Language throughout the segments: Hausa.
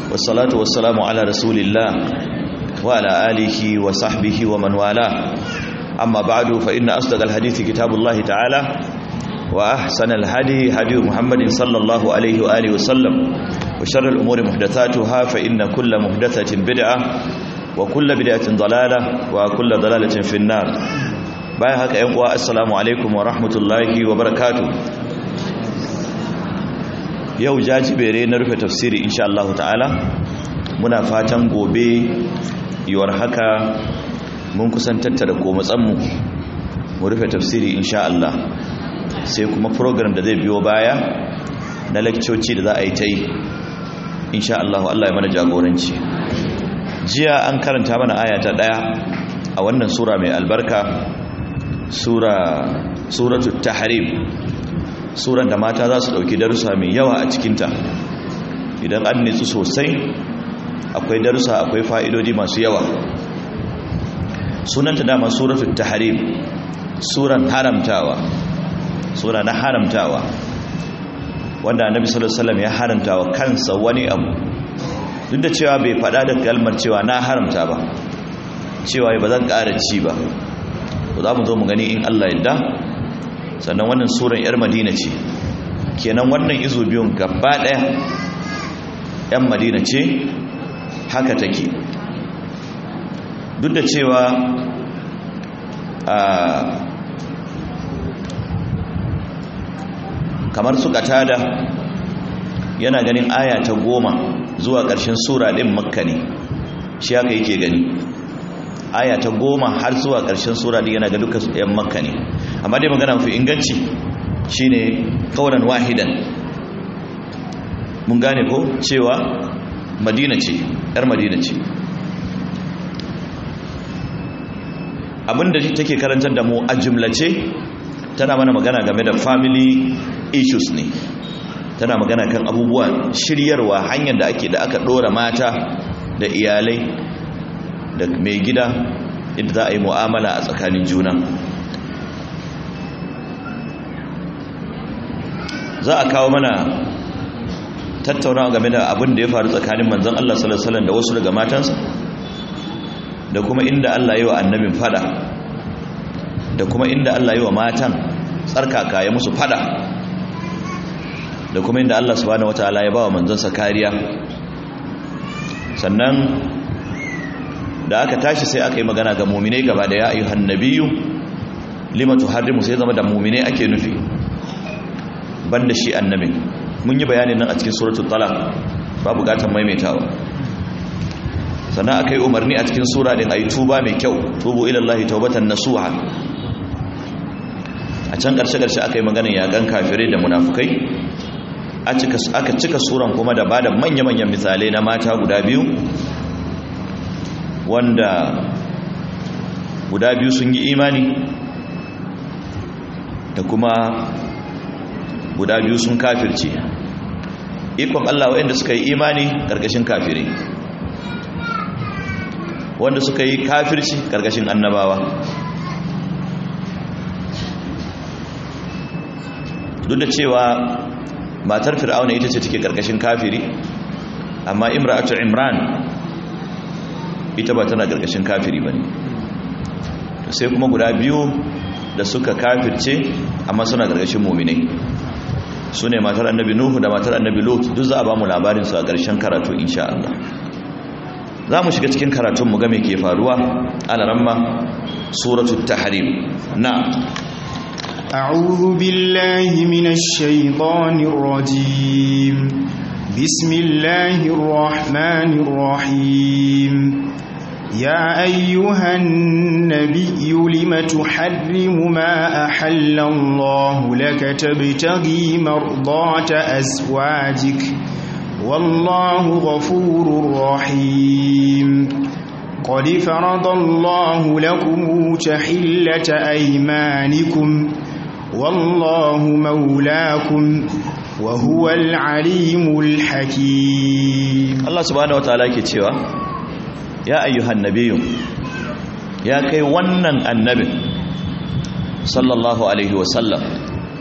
والصلاة والسلام على رسول الله وعلى آله وصحبه ومن والاه أما بعد فإن أصدق الحديث كتاب الله تعالى وأحسن الهدي هدي محمد صلى الله عليه وآله وسلم وشر الأمور محدثاتها فإن كل محدثة بدعة وكل بدعة ضلالة وكل ضلالة في النار bayan haka yan uwa assalamu alaikum wa rahmatullahi wa barakatuh yau jajibere na rufe tafsiri insha Allah ta'ala muna fatan gobe yiwar haka mun kusan tattara komatsanmu mu rufe tafsiri insha Allah sai kuma program da zai biyo baya na lakcoci da za a yi ta yi insha Allah Allah ya mana jagoranci jiya an karanta mana aya ta daya a wannan sura mai albarka sura suratul tahrim suran da mata za su dauki darussa mai yawa a cikinta idan an nitsu sosai akwai darussa akwai fa'idodi masu yawa sunanta dama suratul tahrim suran haramtawa sura na haramtawa wanda annabi sallallahu alaihi wasallam ya haramtawa kansa wani abu duk da cewa bai faɗa da kalmar cewa na haramta ba cewa ba zan ƙara ci ba to za mu zo mu gani in Allah yadda sannan wannan suran yar madina ce kenan wannan izo biyun gaba ɗaya yan madina ce haka take duk da cewa a kamar su katada yana ganin aya ta goma zuwa ƙarshen sura ɗin makka ne shi haka yake gani aya ta goma har zuwa ƙarshen sura ɗin yana ga duka ‘yan makka ne amma dai magana fi inganci shine kaunan wahidan mun gane ko cewa madina ce ‘yar madina ce abinda take karantar da mu a jumlace tana mana magana game da family issues ne tana magana kan abubuwa shiryarwa hanyar da ake da aka dora mata da iyalai da mai gida inda za a yi mu'amala a tsakanin juna za a kawo mana tattaunawa game da abin da ya faru tsakanin manzon Allah sallallahu alaihi wasallam da wasu daga matansa da kuma inda Allah yi wa annabin fada da kuma inda Allah yi wa matan tsarkaka ya musu fada da kuma inda Allah subhanahu wataala ya bawa manzansa kariya sannan da aka tashi sai aka yi magana ga mu'minai gaba da ya ayyuhan nabiyyu lima tuharrimu sai zama da mu'minai ake nufi banda shi annabi mun yi bayanin nan a cikin suratul talaq ba bukatan maimaitawa sannan aka yi umarni a cikin sura din ayi tuba mai kyau tubu ila Allah tawbatan nasuha a can ƙarshe-ƙarshe aka yi maganin yagan kafirai da munafukai aka cika suran kuma da ba da manya-manyan misalai na mata guda biyu wanda guda biyu sun yi imani da kuma guda biyu sun kafirce ikon Allah waɗanda suka yi imani ƙarƙashin kafirai wanda suka yi kafirci ƙarƙashin annabawa duk da cewa matar fir'auna ita ce take karkashin kafiri amma imra'atu imran ita ba tana karkashin kafiri bane sai kuma guda biyu da suka kafirce amma suna karkashin mu'minai sune matar annabi nuhu da matar annabi lut duk za a ba mu labarin su a karshen karatu insha Allah za mu shiga cikin karatun mu ga me ke faruwa alaramma suratul tahrim na'am أعوذ بالله من الشيطان الرجيم بسم الله الرحمن الرحيم يا أيها النبي لم تحرم ما أحل الله لك تبتغي مرضات أزواجك والله غفور رحيم قد فرض الله لكم تحلة أيمانكم والله مولاكم وهو العليم الحكيم Allah subhanahu wataala ke cewa ya ayyuhan nabiyyu ya kai wannan annabin sallallahu alaihi wasallam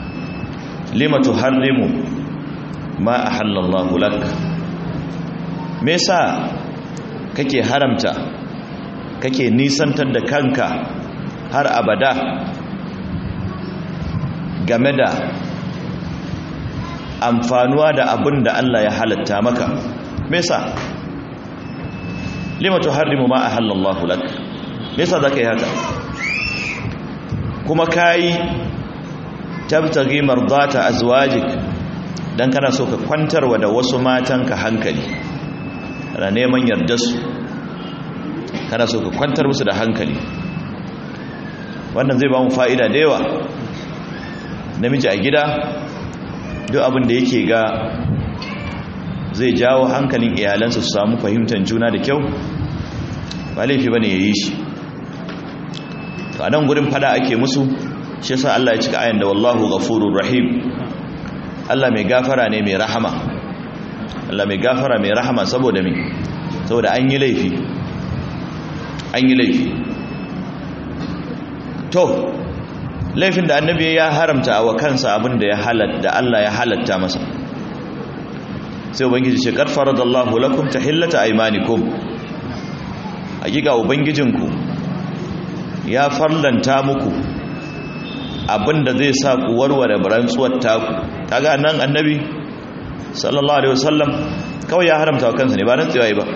lima tuharrimu ma ahallallahu lak me yasa kake haramta kake nisantar da kanka har abada game da amfanuwa da abin da Allah ya halatta maka me yasa lima tuharrimu ma ahallallahu lak me yasa zaka yi haka kuma kai tabtaghi mardata azwajik dan kana so ka kwantarwa da wasu matanka hankali kana neman yardar su kana so ka kwantar musu da hankali wannan zai ba mu fa'ida da yawa namiji a gida duk abin da yake ga zai jawo hankalin iyalansa su samu fahimtar juna da kyau ba laifi bane yayi shi to a nan gurin fada ake musu shi yasa Allah ya cika ayan da wallahu ghafurur rahim Allah mai gafara ne mai rahama Allah mai gafara mai rahama saboda me saboda an yi laifi an yi laifi to laifin da annabi ya haramta wa kansa abin da ya halatta Allah ya halatta masa sai ubangiji ce kad faradallahu lakum tahillata aymanikum hakika ubangijinku ya farlanta muku abinda zai sa ku warware rantsuwar taku kaga nan annabi sallallahu alaihi wasallam kawai ya haramta wa kansa ne ba rantsuwa ba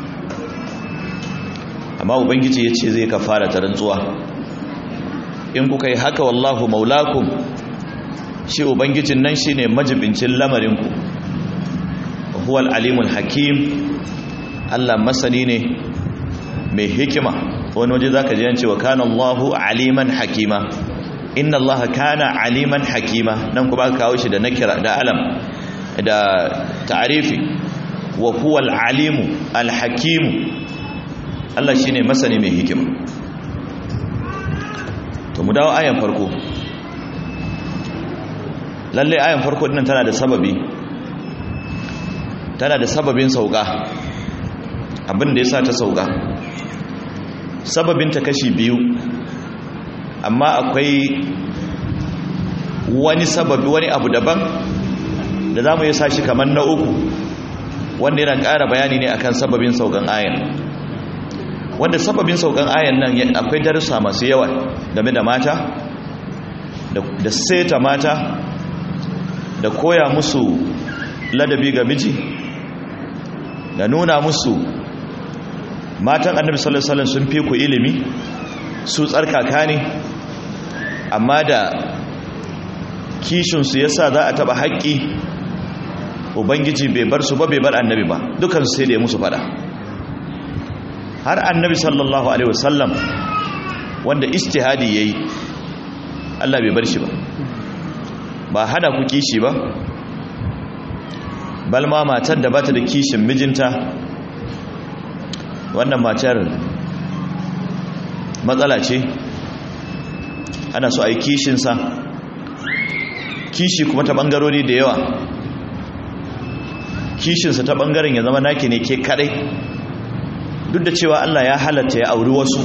amma ubangiji ya ce zai kafara ta rantsuwa in kuka yi haka wallahu maulakum shi ubangijin nan shine majibincin lamarinku huwal alimul hakim Allah masani ne mai hikima wani waje zaka ji yance wa kana Allahu aliman hakima inna Allah kana aliman hakima nan kuma aka kawo shi da nakira da alam da ta'rifi wa huwal alimu alhakim Allah shine masani mai hikima to mu dawo ayan farko lalle ayan farko dinnan tana da sababi tana da sababin sauka abin da yasa ta sauka sababin ta kashi biyu amma akwai wani sababi wani abu daban da zamu yi sashi kamar na uku wanda yana ƙara bayani ne akan sababin saukan ayan wanda sababin saukan ayan nan akwai darussa masu yawa game da mata da seta mata da koya musu ladabi ga miji da nuna musu matan annabi sallallahu alaihi wasallam sun fi ku ilimi su tsarkaka ne amma da kishinsu yasa za a taba haƙƙi ubangiji bai bar su ba bai bar annabi ba dukansu sai da ya musu fada har annabi sallallahu alaihi wasallam wanda istihadi yayi Allah bai bar shi ba ba hana ku kishi ba balma matar da bata da kishin mijinta wannan matar matsala ce ana so a yi kishinsa kishi kuma ta bangarori da yawa kishinsa ta bangaren ya zama naki ne ke kadai duk da cewa Allah ya halatta ya auri wasu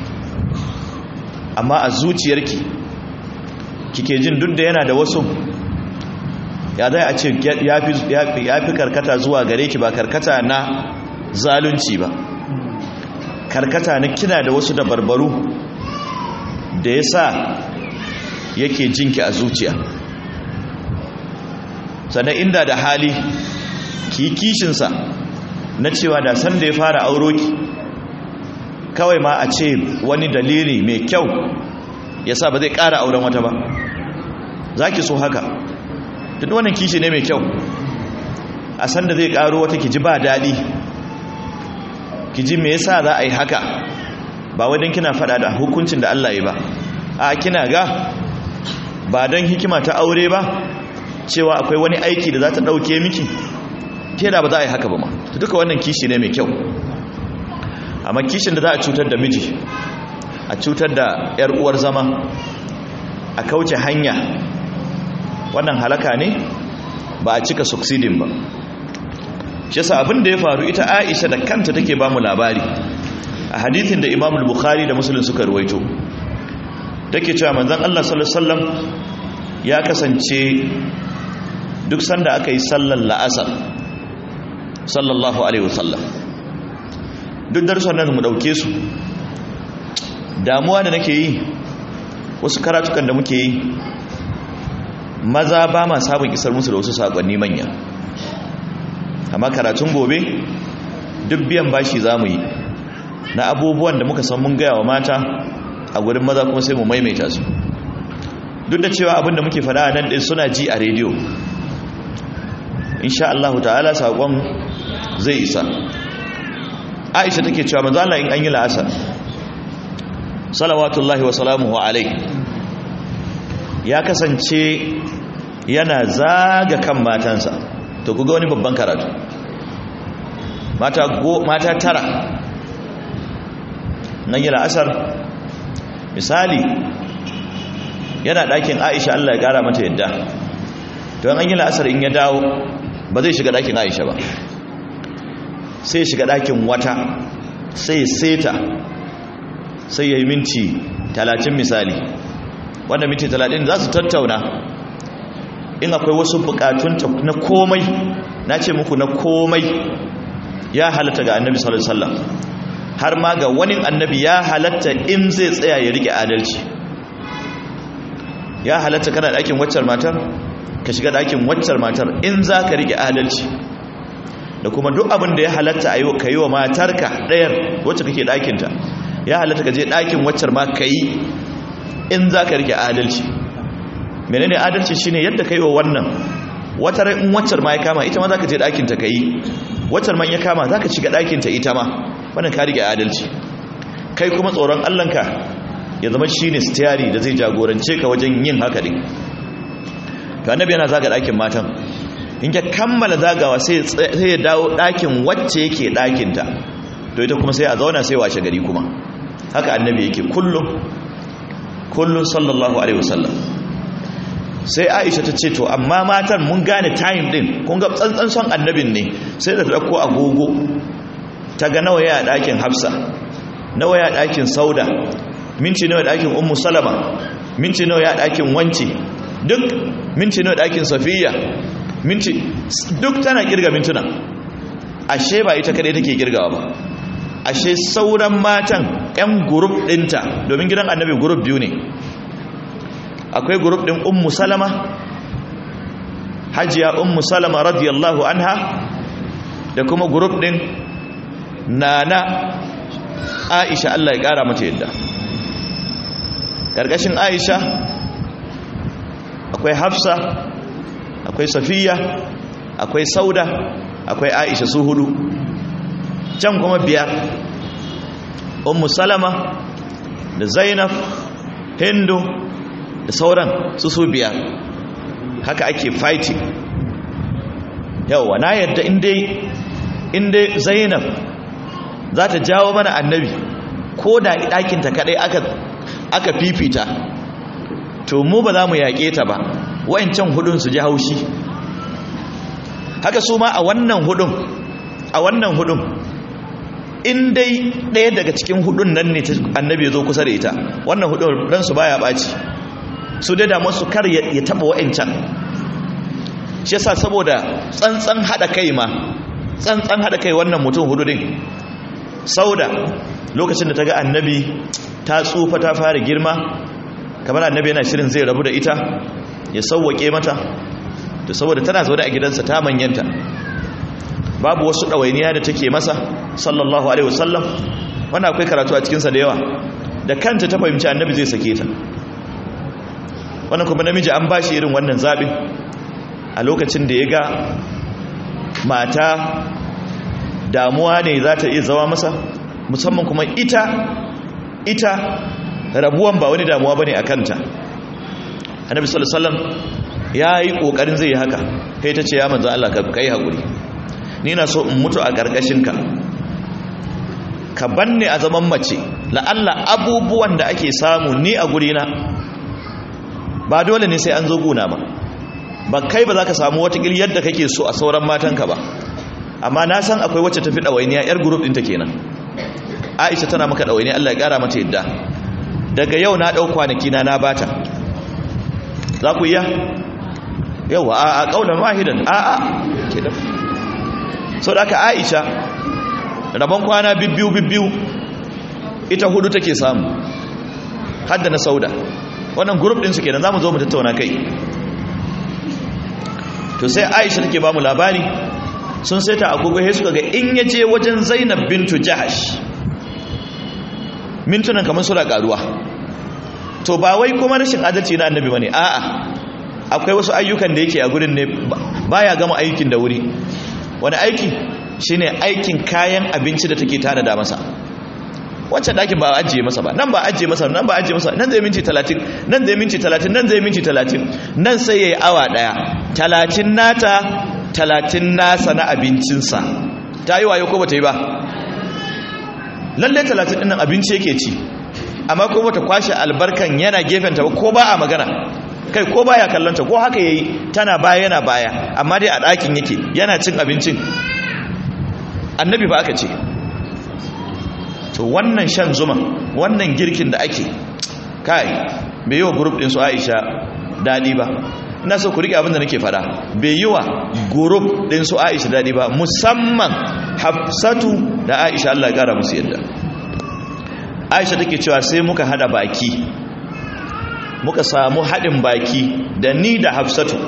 amma a zuciyarki kike jin duk da yana da wasu ya zai a ce ya fi karkata zuwa gare ki ba karkata na zalunci ba karkata na kina da wasu da barbaru da ya sa yake jinki a zuciya sannan inda da hali ki kishinsa na cewa da san da ya fara auro ki kawai ma a ce wani dalili mai kyau ya sa ba zai ƙara auren wata ba za ki so haka duk wannan kishi ne mai kyau a san da zai ƙaro wata ki ji ba daɗi ki ji me yasa za a yi haka ba wadin kina faɗa da hukuncin da Allah ya ba a kina ga ba don hikima ta aure ba cewa akwai wani aiki da za ta ɗauke miki ke da ba za a yi haka ba ma duka wannan kishi ne mai kyau amma kishin da za a cutar da miji a cutar da 'yar uwar zama a kauce hanya wannan halaka ne ba a cika succeeding ba shi yasa abin da ya faru ita Aisha da kanta take ba mu labari a hadithin da Imam Bukhari da Muslim suka ruwaito take cewa manzon Allah sallallahu alaihi wasallam ya kasance duk sanda aka yi sallar la'asar sallallahu alaihi wasallam duk darussan nan mu dauke su damuwa da nake yi wasu karatukan da muke yi maza ba ma sabon isar musu da wasu sakonni manya amma karatun gobe duk biyan bashi za mu yi na abubuwan da muka san mun gaya wa mata a gurin maza kuma sai mu maimaita su duk da cewa abinda muke fada a nan ɗin suna ji a rediyo insha Allah ta'ala saƙon zai isa aisha take cewa manzo Allah in an yi la'asar salawatullahi wa salamuhu alai ya kasance yana zaga kan matansa to kuga wani babban karatu mata go mata tara nan yi la'asar misali yana ɗakin aisha Allah ya ƙara mata yadda to an yi la'asar in ya dawo ba zai shiga ɗakin aisha ba sai shiga ɗakin wata sai seta sai ya yi minti talatin misali wanda minti talatin za su tattauna in akwai wasu bukatunta na komai na ce muku na komai ya halatta ga annabi sallallahu alaihi wasallam har ma ga wani annabi ya halatta in zai tsaya ya rike adalci ya halatta kana ɗakin waccar matar ka shiga ɗakin waccar matar in za ka rike adalci da kuma duk abin da ya halatta a yi ka yi wa matarka ɗayar wacce kake ɗakinta ya halatta ka je ɗakin waccar ma ka yi in za ka rike adalci menene adalci shine yadda ka yi wa wannan wata rai in waccar ma ya kama ita ma za ka je ɗakinta ka yi waccar man ya kama za ka shiga ɗakinta ita ma wannan ka rike adalci kai kuma tsoron allanka ya zama shine stiyari da zai jagorance ka wajen yin haka din to annabi yana zaga ɗakin matan in ya kammala zagawa sai ya dawo ɗakin wacce yake ɗakinta to ita kuma sai a zauna sai washe gari kuma haka annabi yake kullum kullum sallallahu alaihi wasallam sai aisha ta ce to amma matan mun gane time din kun ga tsantsan son annabin ne sai da ta ɗauko agogo ta ga nawa ya ɗakin hafsa nawa ya ɗakin sauda minti nawa ɗakin ummu salama minti nawa ya ɗakin wance duk minti nawa ɗakin safiya minti duk tana kirga mintuna ashe ba ita kadai take kirgawa ba ashe sauran matan yan group dinta domin gidan annabi group biyu ne akwai group din ummu salama hajiya ummu salama radiyallahu anha da kuma group din nana aisha Allah ya kara mata yadda karkashin aisha akwai hafsa akwai safiya akwai sauda akwai aisha su hudu can kuma biyar ummu salama da zainab hindu da sauran su su biyar haka ake fighting yawa na yadda inda zainab za ta jawo mana annabi ko da ɗakinta kaɗai aka fifita to mu ba za mu yaƙe ta ba wa'ancan hudun su ji haushi haka su ma a wannan hudun a wannan hudun in dai ɗaya daga cikin hudun nan ne annabi ya zo kusa da ita wannan hudun ransu baya ɓaci su dai da masu kar ya taɓa wa'ancan shi yasa saboda tsantsan haɗa kai ma tsantsan haɗa kai wannan mutum hudu din sauda lokacin da ta ga annabi ta tsufa ta fara girma kamar annabi yana shirin zai rabu da ita ya sauwake mata da saboda tana zaune a gidansa ta manyanta babu wasu ɗawainiya da take masa sallallahu alaihi wasallam wannan akwai karatu a cikinsa da yawa da kanta ta fahimci annabi zai sake ta wannan kuma namiji an ba shi irin wannan zaɓin a lokacin da ya ga mata damuwa ne za ta iya zawa masa musamman kuma ita ita rabuwan ba wani damuwa bane a kanta annabi sallallahu alaihi wasallam yayi kokarin zai yi haka kai ta ce ya manzo Allah ka kai hakuri ni na so in mutu a karkashin ka ka banne a zaman mace la Allah abubuwan da ake samu ni a guri na ba dole ne sai an zo guna ba ba kai ba za ka samu wata yadda kake so a sauran matanka ba amma na san akwai wacce tafi ɗawainiya yar group ɗinta kenan Aisha tana maka ɗawainiya Allah ya ƙara mata yadda daga yau na ɗau kwanaki na na bata za ku iya yawa a a ƙaunar wahidan a a ke da so da aka aisha rabon kwana bibbiyu bibbiyu ita hudu take samu hadda na sauda wannan group din su kenan zamu zo mu tattauna kai to sai aisha take ba mu labari sun saita agogo sai suka ga in yaje wajen zainab bintu jahash mintunan kamar suna karuwa to ba wai kuma rashin adalci na annabi bane a'a akwai wasu ayyukan da yake a gurin ne baya gama aikin da wuri wani aiki shine aikin kayan abinci da take tana da masa wancan ɗakin ba ajiye masa ba nan ba ajiye masa nan ba ajiye masa nan zai minti talatin nan zai minti talatin nan zai minti talatin nan sai ya yi awa ɗaya talatin nata talatin nasa na abincinsa ta yi wayo ko ba ta yi ba lallai talatin ɗin abinci yake ci amma ko ba ta kwashe albarkan yana gefenta ba ko ba a magana kai ko baya kallonta ko haka yayi tana baya yana baya amma dai a ɗakin yake yana cin abincin annabi ba aka ce to wannan shan zuma wannan girkin da ake kai bai yi wa group din su Aisha dadi ba ina so ku rike abin da nake fada bai yi wa group din su Aisha dadi ba musamman Hafsatu da Aisha Allah ya kara musu yadda Aisha take cewa sai muka hada baki muka samu hadin baki da ni da Hafsatu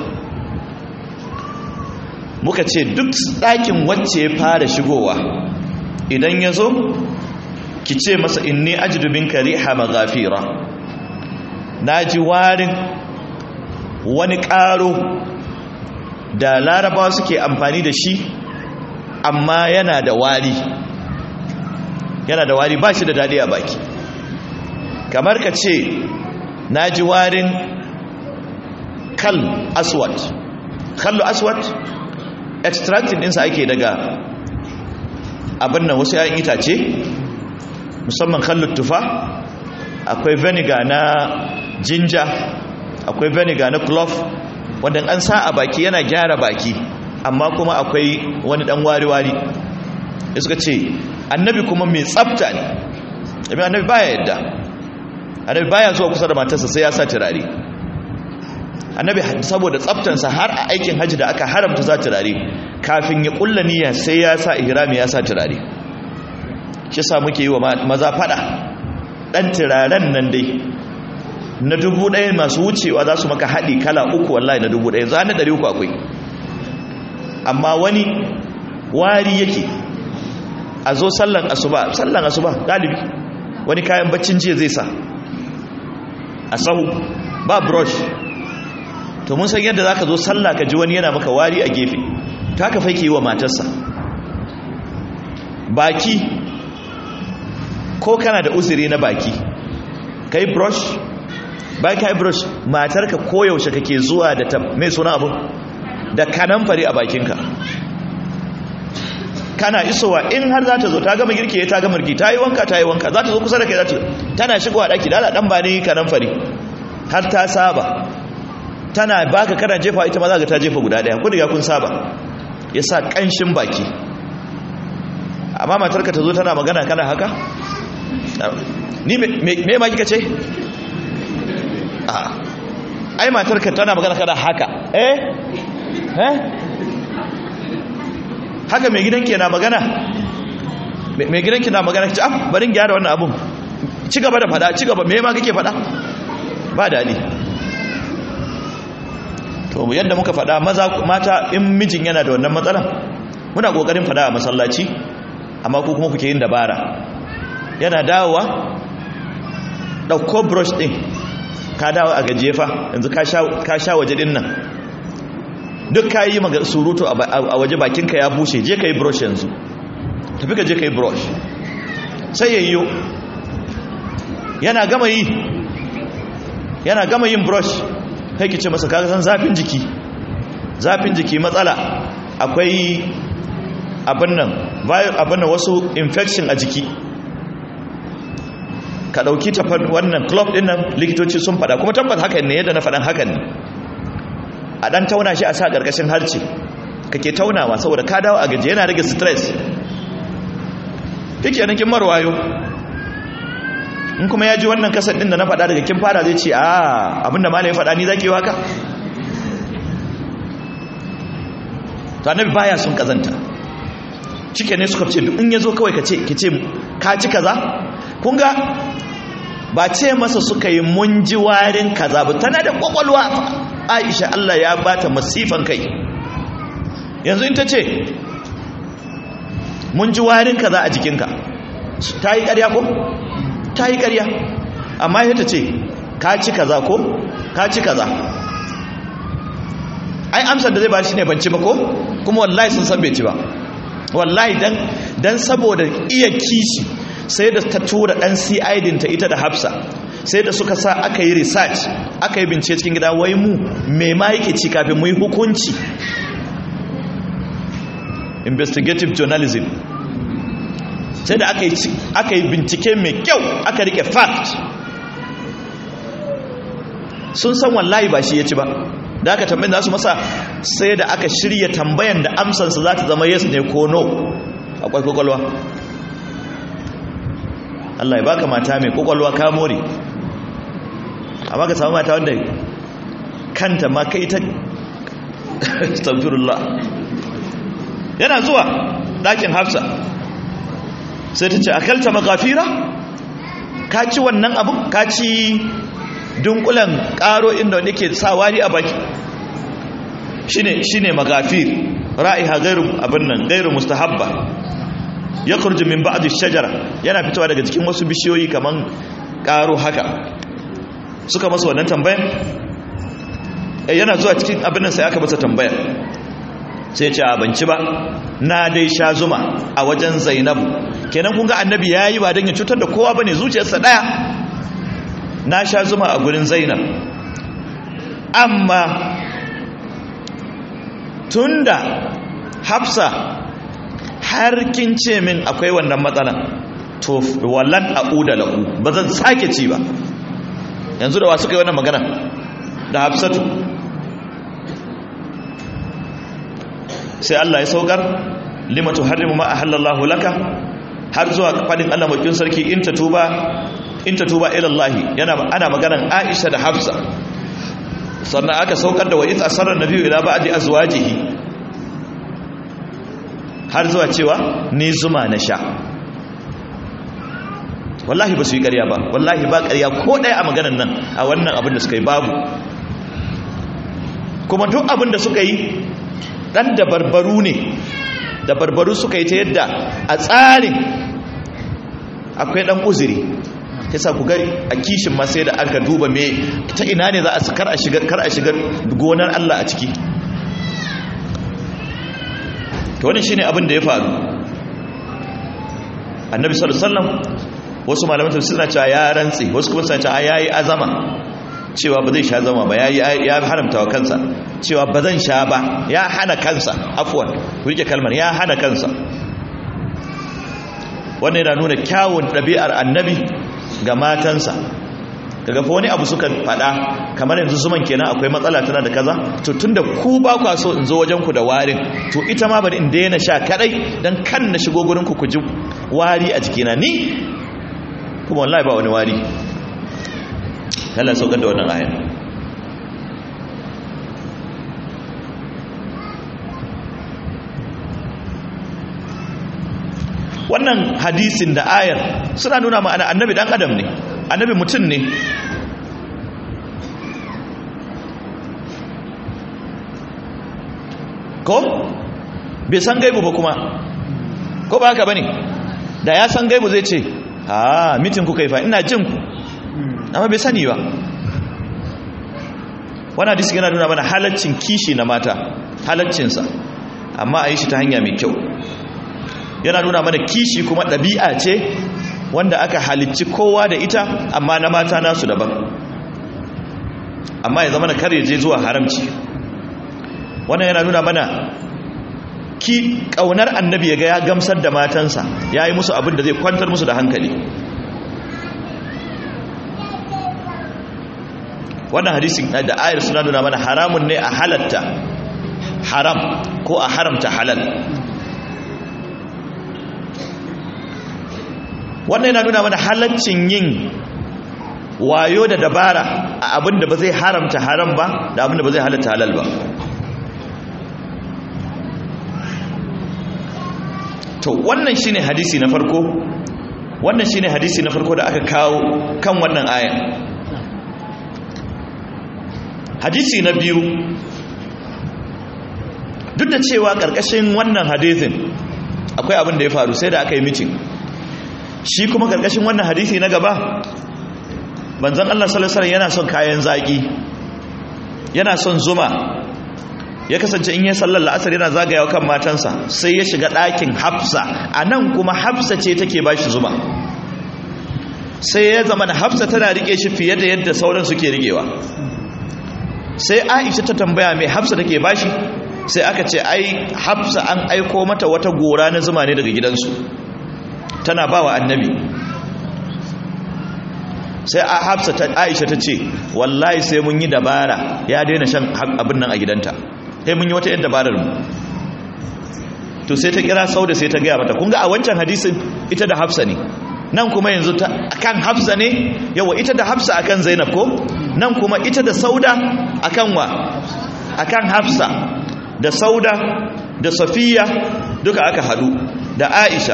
muka ce duk ɗakin wacce ya fara shigowa idan ya zo ki ce masa inni ajidu minka riha maghafira naji warin wani karo da larabawa suke amfani da shi amma yana da wari yana da wari ba shi da dadi a baki kamar ka ce naji warin kal aswad kallu aswad extracting ɗinsa ake daga abin nan wasu 'ya'yan itace musamman kallon tufa akwai vinegar na ginger akwai vinegar na clove wanda an sa a baki yana gyara baki amma kuma akwai wani dan wari-wari ya suka ce annabi kuma mai tsafta ne abin annabi baya yadda annabi baya zuwa kusa da matarsa sai ya sa turare annabi saboda tsaftansa har a aikin hajji da aka haramta sa turare kafin ya kulla niyya sai ya sa ihrami ya sa turare shi sa muke yi wa maza fada dan turaren nan dai na dubu ɗaya masu wucewa za su maka haɗi kala uku wallahi na dubu ɗaya za na ɗari uku akwai amma wani wari yake a zo sallan asuba sallan asuba galibi wani kayan baccin jiya zai sa a sahu ba brush to mun san yadda za ka zo sallah ka ji wani yana maka wari a gefe ta ka faike yi wa matarsa baki ko kana da uzuri na baki kai brush bai kai brush matarka koyaushe kake zuwa da ta mai suna abu da kanamfari a bakinka kana isowa in har za ta zo ta gama girki ta gama girki ta yi wanka ta yi wanka za ta zo kusa da kai za ta tana shigowa daki dala dan ba ne kanamfari har ta saba tana baka kana jefa ita ma za ka ta jefa guda daya ko daga kun saba yasa kanshin baki amma matarka ta zo tana magana kana haka ni me ma kika ce a ai matarka tana magana kana haka eh eh haka mai gidanki na magana mai gidanki na magana ci ah barin gyara wannan abun ci gaba da fada ci gaba me ma kake fada ba dadi to yadda muka fada maza mata in mijin yana da wannan matsalan muna kokarin fada a masallaci amma ku kuma kuke yin dabara yana dawowa ɗauko brush ɗin ka dawo a gajefa yanzu ka sha waje ɗin nan duk ka yi maga surutu a waje bakinka ya bushe je ka yi brush yanzu tafi ka je ka yi brush sai ya yiwu yana gama yi yana gama yin brush kai ki ce masa kaga san zafin jiki zafin jiki matsala akwai abin nan abin nan wasu infection a jiki ka ɗauki ta wannan club ɗin nan likitoci sun faɗa kuma tabbata hakan ne yadda na faɗan hakan ne a ɗan tauna shi a sa ƙarƙashin harce kake taunawa saboda ka dawo a gaji yana rage stress yake kin marwayo in kuma ya ji wannan kasar ɗin da na faɗa daga kin fara zai ce a abinda malaye faɗa ni zaki waka to annabi baya sun kazanta cike ne suka ce in ya zo kawai ka ce ki ce ka ci kaza kun ga ba ce masa suka yi mun ji warin kaza ba tana da kwakwalwa aisha Allah ya bata masifan kai yanzu in ta ce mun ji warin kaza a jikinka ta yi ƙarya ko? ta yi ƙarya amma ya ta ce ka ci kaza ko? ka ci kaza ai amsar da zai ba shi ne ban ci ba ko? kuma wallahi sun san bai ci ba wallahi dan dan saboda iya kishi sai da ta tura dan CID ta ita da Hafsa sai da suka sa aka yi research aka yi bincike cikin gida wai mu me ma yake ci kafin mu yi hukunci investigative journalism sai da aka yi aka yi bincike mai kyau aka rike fact sun san wallahi ba shi ya ci ba da aka tambayin za su masa sai da aka shirya tambayan da amsansa za ta zama yes ne ko no akwai kwakwalwa Allah ya baka mata mai kwakwalwa ka more amma ka samu mata wanda kanta ma kai ta astaghfirullah yana zuwa ɗakin hafsa sai ta ce akalta magafira ka ci wannan abin ka ci dunkulan karo inda wanda ke sa wari a baki shine shine magafir ra'iha gairu abin nan gairu mustahabba yakhruju min ba'd ash-shajara yana fitowa daga cikin wasu bishiyoyi kaman karo haka suka masa wannan tambayar yana zuwa cikin abin nan sai aka masa tambayar sai ya ce a banci ba na dai sha zuma a wajen Zainabu kenan kun ga annabi yayi ba dan ya cutar da kowa bane zuciyarsa daya na sha zuma a gurin zainab amma tunda hafsa har kin ce min akwai wannan matsalan to wallan a'uda lahu ba zan sake ci ba yanzu da wa suka yi wannan magana da hafsatu sai Allah ya saukar lima tuharrimu ma ahallallahu laka har zuwa fadin Allah makin sarki in ta tuba in ta tuba ilallahi yana ana maganan Aisha da Hafsa sannan aka saukar da wa iz asarra nabiyyu ila ba'di azwajihi har zuwa cewa ni zuma na sha wallahi ba su yi ƙarya ba wallahi ba ƙarya ko ɗaya a maganan nan a wannan abin da suka yi babu kuma duk abin da suka yi ɗan da barbaru ne da barbaru suka yi ta yadda a tsarin akwai ɗan uzuri yasa ku gari a kishin ma sai da aka duba me ta ina ne za a kar a shigar kar a shigar gonar Allah a ciki to wannan shine abin da ya faru annabi sallallahu alaihi wasallam wasu malaman tafsir suna cewa ya rantsi wasu kuma suna cewa yayi azama cewa ba zai sha zama ba yayi ya haramta wa kansa cewa ba zan sha ba ya hana kansa afwan ku rike kalmar ya hana kansa wannan yana nuna kyawun ɗabi'ar annabi ga matansa kaga fa wani abu suka fada kamar yanzu zuman kenan akwai matsala tana da kaza to tunda ku ba kwa so in zo wajen ku da warin to ita ma bari in daina sha kadai dan kan na shigo gurin ku ku ji wari a jikina ni kuma wallahi ba wani wari Allah saukar da wannan aya wannan hadisin da ayar suna nuna ma'ana annabi dan adam ne annabi mutum ne ko bai san gaibu ba kuma ko ba haka bane da ya san gaibu zai ce ha mitin kuka yi fa ina jin ku amma bai sani ba wannan hadisi yana nuna mana halaccin kishi na mata halaccinsa amma a yi shi ta hanya mai kyau yana nuna mana kishi kuma ɗabi'a ce wanda aka halicci kowa da ita amma na mata nasu daban amma ya zama na kare je zuwa haramci wannan yana nuna mana ki ƙaunar annabi ya ga ya gamsar da matansa ya yi musu abin da zai kwantar musu da hankali wannan hadisin da ayar suna nuna mana haramun ne a halatta haram ko a haramta halal wannan yana nuna mana halaccin yin wayo da dabara a abin da ba zai haramta haram ba da abin da ba zai halatta halal ba to wannan shine hadisi na farko wannan shine hadisi na farko da aka kawo kan wannan aya hadisi na biyu duk da cewa karkashin wannan hadisin akwai abin da ya faru sai da aka yi mitin shi kuma karkashin wannan hadisi na gaba manzon Allah sallallahu alaihi yana son kayan zaki yana son zuma ya kasance in yi sallar la'asar yana zagayawa kan matansa sai ya shiga ɗakin hafsa a nan kuma hafsa ce take ba shi zuma sai ya zama da hafsa tana rike shi fiye da yadda sauran suke rigewa sai aisha ta tambaya mai hafsa take ba shi sai aka ce ai hafsa an aiko mata wata gora na zuma ne daga gidansu tana ba wa annabi sai a hafsa ta aisha ta ce wallahi sai mun yi dabara ya daina shan abin nan a gidanta sai mun yi wata yadda dabarar mu to sai ta kira sauda sai ta gaya mata kun ga a wancan hadisin ita da hafsa ne nan kuma yanzu ta akan hafsa ne yawa ita da hafsa akan zainab ko nan kuma ita da sauda akan wa akan hafsa da sauda da safiya duka aka hadu da aisha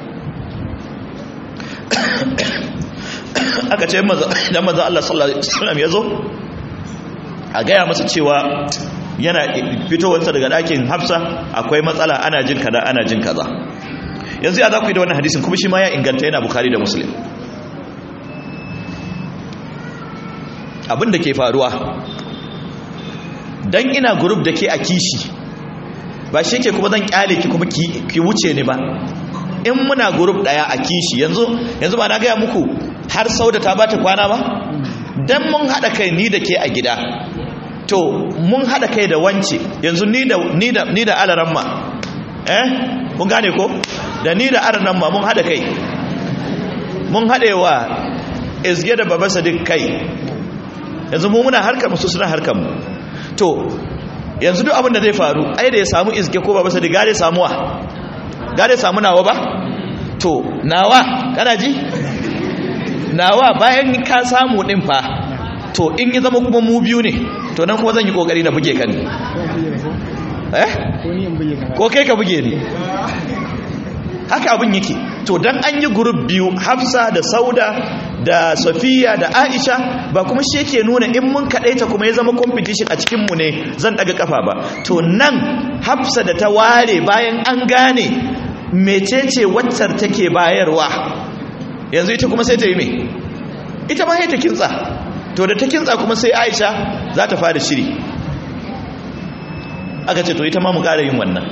aka ce idan maza Allah sallallahu Alaihi wasallam ya zo a gaya masa cewa yana fitowarsa daga ɗakin hafsa akwai matsala ana jin kaza ana jin kaza yanzu ya za ku yi da wannan hadisin kuma shi ma ya inganta yana bukari da muslim abin da ke faruwa don ina gurub da ke a kishi ba shi ke kuma zan kyale ki kuma ki wuce ni ba in muna gurub daya a kishi yanzu yanzu ba na gaya muku har sauda ta bata kwana ba dan mun hada kai ni da ke a gida to mun hada kai da wance yanzu ni da ni da ni da alaramma eh kun gane ko da ni da alaramma mun hada kai mun hadewa izge da baba sadiq kai yanzu mu muna harkar mu su suna harkar mu to yanzu duk abin da zai faru ai da ya samu izge ko baba sadiq gare samuwa gare samu nawa ba to nawa kana ji nawa bayan ka samu din fa to in yi zama kuma mu biyu ne to nan kuma zan yi kokari na buge ka ne eh ko kai ka buge ni haka abin yake to dan an yi group biyu hafsa da sauda da safiya da aisha ba kuma shi yake nuna in mun kadaita kuma ya zama competition a cikin mu ne zan daga kafa ba to nan hafsa da ta ware bayan an gane mecece waccar take bayarwa yanzu ita kuma sai ta yi me ita ma sai ta kintsa to da ta kintsa kuma sai aisha za ta fara shiri aka ce to ita ma mu ƙara yin wannan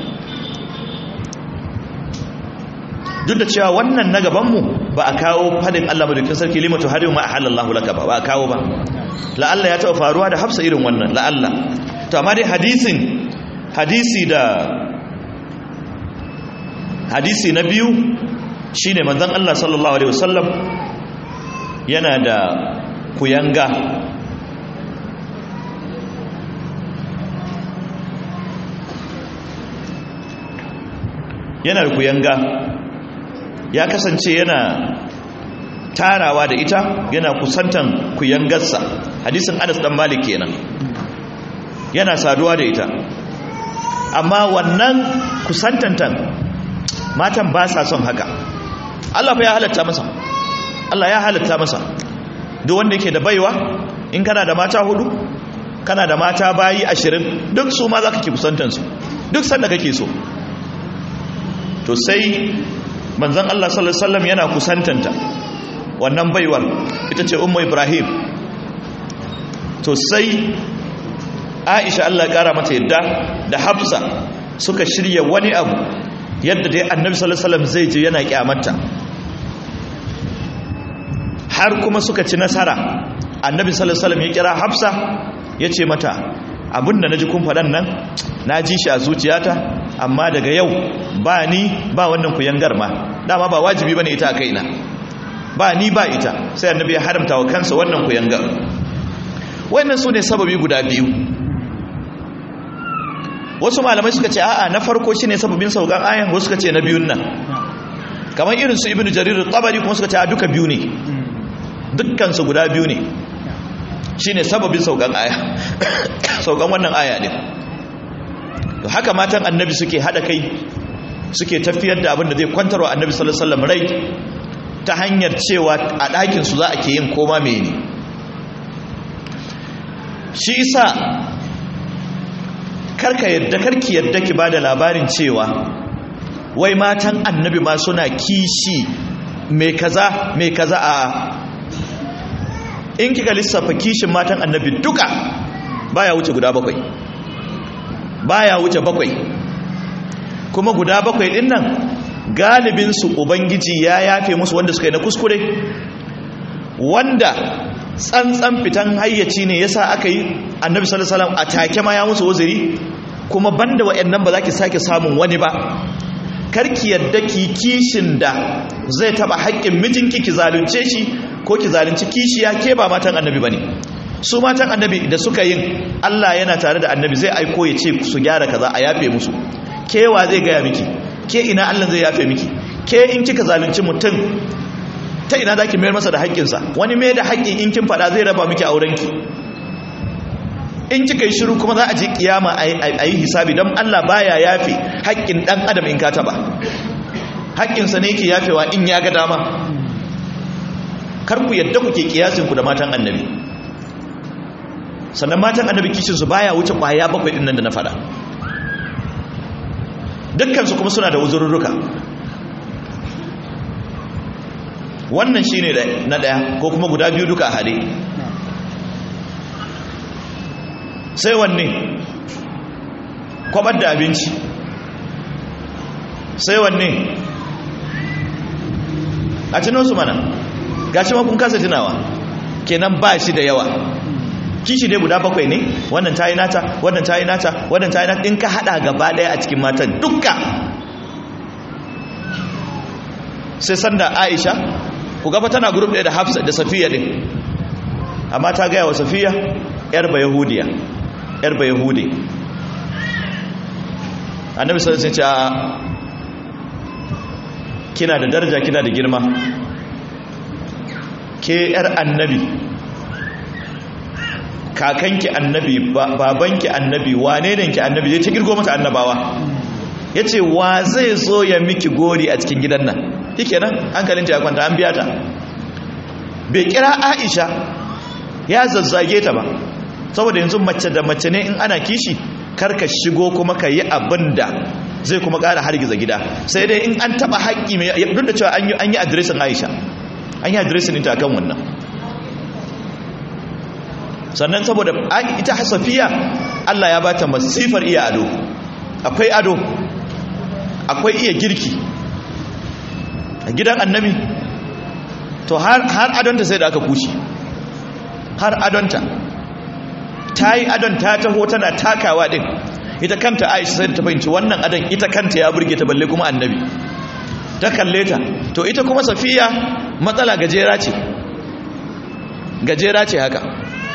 duk da cewa wannan na gabanmu ba a kawo fadin Allah madaukin sarki limatu har yau ma halallahu laka ba ba a kawo ba la'alla ya taɓa faruwa da hafsa irin wannan la'alla to amma dai hadisin hadisi da hadisi na biyu shine manzon Allah sallallahu alaihi wasallam yana da kuyanga yana da kuyanga ya kasance yana tarawa da ita yana kusantan kuyangarsa hadisin anas dan malik kenan yana saduwa da ita amma wannan kusantantan matan ba sa son haka Allah fa ya halatta masa Allah ya halatta masa duk wanda yake da baiwa in kana da mata hudu kana da mata bayi ashirin duk su ma za ka ke kusantansu duk sanda kake so to sai manzan Allah sallallahu Alaihi wasallam yana kusantanta wannan baiwar ita ce umma ibrahim to sai aisha Allah kara mata yadda da hafsa suka shirya wani abu yadda dai annabi sallallahu Alaihi wasallam zai je yana kyamata har kuma suka ci nasara annabi sallallahu Alaihi wasallam ya kira hafsa ya ce mata abinda na ji kun faɗan nan na ji shi a zuciyata amma daga yau ba ni ba wannan kuyangar ma dama ba wajibi bane ita a kaina ba ni ba ita sai annabi ya haramta wa kansa wannan kuyangar wannan su ne sababi guda biyu wasu malamai suka ce a'a na farko shine sababin saukan ayan wasu suka ce na biyun nan kamar irin su ibnu jarir tabari kuma suka ce a duka biyu ne dukkan su guda biyu ne shine sababin saukan aya saukan wannan aya din to haka matan annabi suke hada kai suke tafiyar da abin da zai kwantarwa annabi sallallahu alaihi wasallam rai ta hanyar cewa a ɗakin su za a ke yin koma mene shi isa karka yadda karki yadda ki bada labarin cewa wai matan annabi ma suna kishi mai kaza mai kaza a in kika lissafa kishin matan annabi duka baya wuce guda bakwai baya wuce bakwai kuma guda bakwai din nan galibinsu ubangiji ya yafe musu wanda suka yi na kuskure wanda tsantsan fitan hayyaci ne yasa aka yi annabi sallallahu alaihi wasallam a take ma ya musu uzuri kuma banda wayannan ba za ki sake samun wani ba karki yadda ki kishin da zai taba haƙƙin mijinki ki zalunce shi ko ki zalunci kishiya ke ba matan annabi bane su matan annabi da suka yin Allah yana tare da annabi zai aiko ya ce su gyara kaza a yafe musu kewa zai gaya miki ke ina Allah zai yafe miki ke in kika zalunci mutum ta ina zaki mayar masa da haƙƙinsa wani mai da haƙƙin in kin faɗa zai raba miki aurenki in kika yi shiru kuma za a je kiyama a yi hisabi don Allah baya yafe haƙƙin ɗan adam in ka taɓa haƙƙinsa ne yake yafewa in ya ga dama kar ku yadda kuke kiyasinku da matan annabi sannan matan annabi kishinsu baya wuce ƙwaya bakwai ɗin nan da na faɗa dukkansu kuma suna da uzurruka wannan shine na ɗaya ko kuma guda biyu duka a hade sai wanne kwabar da abinci sai wanne a su mana gashi ma kun kasa tunawa kenan ba shi da yawa kishi ne guda bakwai ne wannan ta yi nata wannan ta yi nata wannan ta yi nata in ka hada gaba daya a cikin matan dukka sai sanda aisha ku gaba tana grup ɗaya da hafsa da safiya ɗin amma ta gaya wa safiya yar ba yahudiya yar ba yahudi annabi sallallahu alaihi wasallam kina da daraja kina da girma ke yar annabi kakanki annabi babanki annabi wane ne ki annabi zai ta girgo mata annabawa ya ce wa zai zo ya miki gori a cikin gidan nan yake nan hankalinta ya kwanta an biya ta bai kira aisha ya zazzage ta ba saboda yanzu mace da mace ne in ana kishi karka shigo kuma ka yi abin da zai kuma ƙara hargiza gida sai dai in an taɓa haƙƙi mai duk da cewa an yi adiresin aisha an yi adiresin ita kan wannan sannan saboda ita hasafiya Allah ya bata masifar iya ado akwai ado akwai iya girki a gidan annabi to har adonta sai da aka kushi har adonta ta yi adon ta taho tana takawa din ita kanta aisha sai da ta fahimci wannan adon ita kanta ya burge ta balle kuma annabi ta kalle ta to ita kuma safiya matsala gajera ce gajera ce haka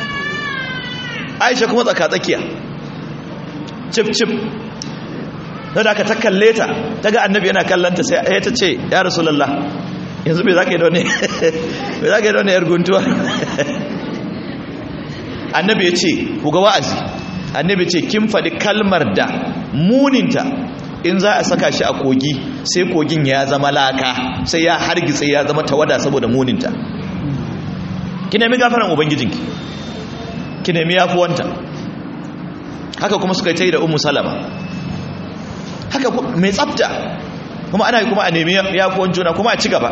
aisha kuma tsaka-tsakiya cif-cif da aka ta kalle ta ta ga annabi yana kallanta sai ya ta ce ya rasulallah yanzu bai za ka yi da wani yar guntuwa annabi ya ce ku ga wa'azi annabi ce kin faɗi kalmar da muninta in za a saka shi a kogi sai kogin ya zama laka sai ya hargitse ya zama tawada saboda muninta ki nemi gafaran ubangijinki ki nemi yafuwanta haka kuma suka yi ta yi da umu salama haka mai tsafta kuma ana yi kuma a nemi yafuwan juna kuma a ci gaba